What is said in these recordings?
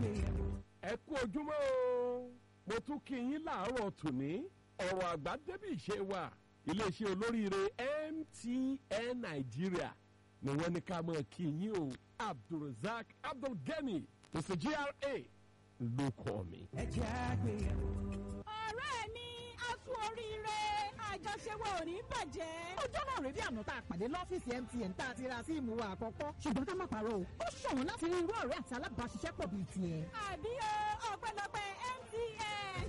àgbéyẹ̀wò. ẹ kú ojúmọ́ o mo tún kí yín láàárọ̀ tòní ọ̀rọ̀ àgbà débì ṣe wà iléeṣẹ́ olóríire MTN Nàìjíríà ni wọ́n ní ká mọ̀ kí yín o Abdulrasaq Abdulgani Mr GRA ló kọ́ mi. ẹ jẹ́ àgbéyẹ̀wò. ọ̀rẹ́ mi a sún oríire àjọṣe wa ò ní bàjẹ́. ọjọ́ náà rèé bí àná tá a pàdé lọ́fíìsì MTN tá a ti ra síìmù wa àkọ́kọ́ ṣùgbọ́n ká má parọ́ o ó ṣọ̀wọ́n láti rí irú ọ̀rẹ́ àti alábàáṣiṣẹ́pọ̀ bíi tiẹ̀. àbí o ọpẹ́lọpẹ́ MTN.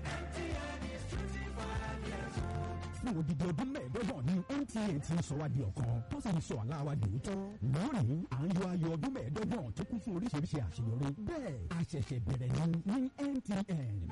fún odidi ọdún mẹ́ẹ̀ẹ́dọ́gbọ̀n ní MTN ti ń sọ wá di ọ̀kan tó sì ń sọ àlá wa di òótọ́. lónìí à ń yọ ayọ̀ ọdún mẹ́ẹ̀ẹ́dọ́gbọ̀n tó kún fún oríṣiríṣi àṣeyọrí. bẹ́ẹ̀ a ṣẹ̀ṣẹ̀ bẹ̀rẹ̀ ní ní MTN.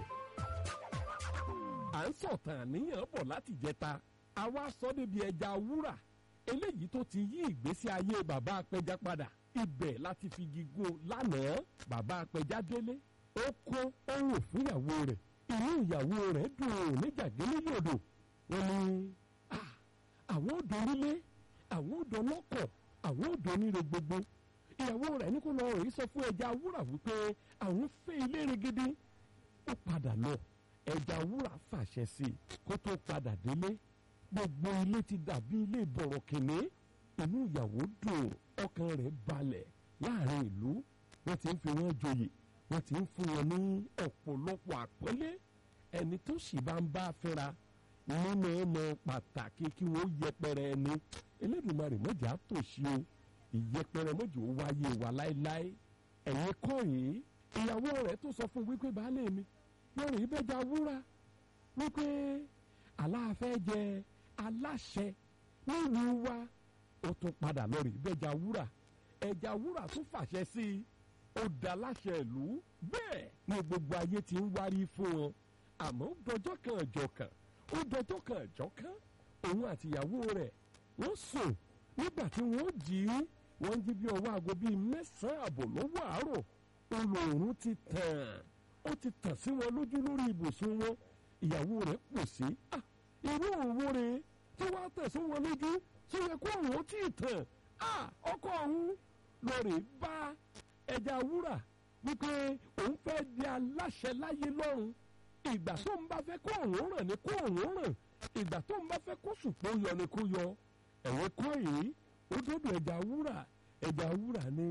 à ń sọ̀tàn àníyàn bọ̀ láti jẹta àwa sọ débi ẹja wúrà eléyìí tó ti yí ìgbésí ayé bàbá apẹja padà ibẹ̀ láti fi gígùn lánàá bàbá apẹja délé ó kó ó rò fún ìyàwó rẹ̀ inú ìyàwó rẹ̀ dùn ún níjàgélé yòdò wọ́n ní "Ah, àwọn ò donílé àwọn ò dọlọ́kọ̀ àwọn ò doníre gbogbo ìyàwó rẹ̀ ní kó lọ rèé sọ fún ẹja wúrà wípé àwọn fẹ́ ilé regede ó padà lọ ẹja wúrà fàṣẹ sí i kó tó padà délé gbogbo ilé ti dàbí ilé ìbọ̀rọ̀ kìnní inú ìyàwó dùn ọkàn rẹ̀ balẹ̀ láàrin ìlú wọ́n ti ń fi wọ́n joyè wọ́n ti ń fún wọn ní ọ̀pọ̀lọpọ̀ àpọ́nlé ẹni tó sì bá ń bá fẹ́ra nínú ọmọ pàtàkì kí wọ́n yẹpẹrẹ ẹni Elédùmarè mọ̀jà tòṣì o ìyẹpẹrẹ mọ̀jà ó wáyé wa láéláé ẹ̀yin kọ́ yìí ìyàwó rẹ̀ tó sọ fún wípé baálé mi lórí ìbẹ́jà wúrà wípé aláàfẹ́ jẹ aláṣẹ nílùú wa ó tún padà lórí ìbẹ́jà wúrà ẹja wúrà tún fàṣẹ sí i ó dá láṣẹ ìlú bẹ́ẹ̀ ni gbogbo ayé ti ń wárí fún wọn àmọ́ ó dọjọ́ kan ọjọ́ kan ó dọjọ́ kan ọjọ́ kan òun àtìyàwó rẹ̀ wọ́n sùn nígbà tí wọ́n jí wọ́n jí bí ọwọ́ aago bíi mẹ́sàn-án àbọ̀ lọ́wọ́ àárọ̀ olóòrùn ti tàn ó ti tàn sí wọn lójú lórí ibùsùn wọn ìyàwó rẹ̀ pò sí "Ah, irú òwò rẹ̀ tí wàá tẹ̀ sí wọn lójú tí yẹ kó òun ó tì í tàn "Ah, ọkọ òun lórí bá ẹja wúrà wípé òun fẹ́ di aláṣẹ láyé lọ́run ìgbà tó ń bá fẹ́ kó òun ràn ní kó òun ràn ìgbà tó ń bá fẹ́ kó sùpò yọ ni kó yọ ẹ̀wọ̀n kọ́ yìí ó dọ́dọ̀ ẹja wúrà ẹja wúrà ní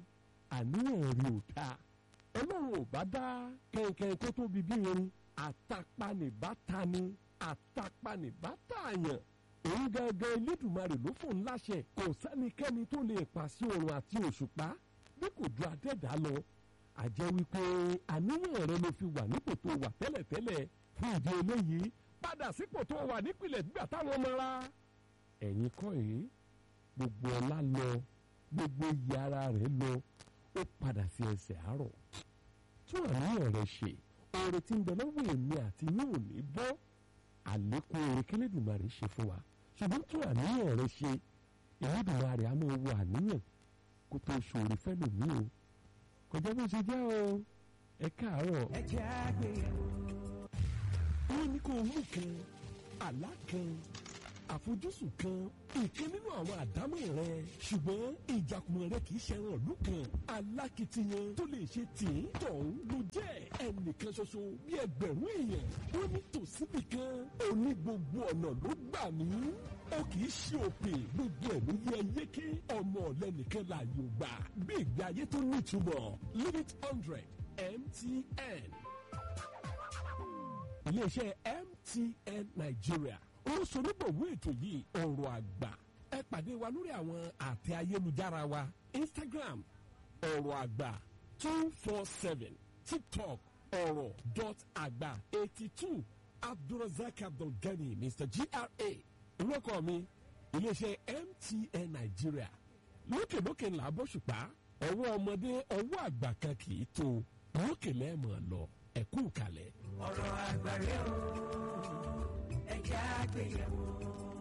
àníyàn rí ò dáa ọlọ́run ò bá dá kẹ̀kẹ́ tó tóbi bí irin àtàpanìbáta ni àtàpanìbáta àyàn òun gangan elédùnmarè ló fòun láṣẹ kò sẹ́nikẹ́ni tó lè pàṣẹ òrùn àti òṣùpá bí kò ju adẹ́dá lọ àjẹ́ wípé àníyàn rẹ ló fi wà nípò tó wà tẹ́lẹ̀tẹ́lẹ̀ fún ìdí eléyìí padà sípò tó wà nípìnlẹ̀ nígbà táwọn ọmọ ra ẹ̀yin kọ́ yìí gbogbo ọlá lọ gbogbo iyì ara rẹ̀ lọ ó padà sí ẹsẹ̀ àárọ̀ tún àníyàn rẹ̀ ṣe oore tí ń bẹ lọ́wọ́ èmi àti yín ò ní bọ́ àlékún oore kílẹ̀dùmarè ṣe fún wa ṣùgbọ́n tún àníyàn rẹ̀ ṣe ìlẹ́dùmarè á máa wo àníyàn kó tó ṣòro fẹ́lòmíì o kọjá bó ṣe jẹ́ o ẹ káàárọ̀. ẹ jẹ́ àgbéyẹ̀wò. wọ́n ní kó mú kan àlá kan àfojúsùn kan ìkan nínú àwọn àdámọ̀ rẹ ṣùgbọ́n ìjàkùmọ̀ rẹ kì í ṣẹran ìlú kan alákìtiyan tó lè ṣe tìǹ tọ̀hún ló jẹ́ ẹnìkan ṣoṣo bí ẹgbẹ̀rún èèyàn wọ́n ní tòsíbì kan òní gbogbo ọ̀nà ló gbà mí ó kì í ṣe òpè gbogbo ẹ̀ ló yẹ yéké ọmọ ọ̀lẹ́nìkan láàyè ò gbà bí ìgbé ayé tó nítumọ̀ limit hundred MTN iléeṣẹ́ MTN Nigeria olùsọ̀nùbọ̀wé ètò yìí ọ̀rọ̀ àgbà ẹ pàdé wa lórí àwọn àtẹ ayélujára wa Instagram ọ̀rọ̀ àgbà two four seven TikTok ọ̀rọ̀ dot àgbà eighty two Abdulrasaq Abdulgani Mr GRA orúkọ mi iléeṣẹ́ MTN Nigeria lókèlókè ńlá bọ́ṣùpá ọwọ́ ọmọdé ọwọ́ àgbà kan kì í tó lókè lẹ́ẹ̀mọ̀ lọ ẹ̀kú kalẹ̀. ọ̀rọ̀ àgbà rẹ̀ o ẹ jẹ́ àgbéyẹ̀wò.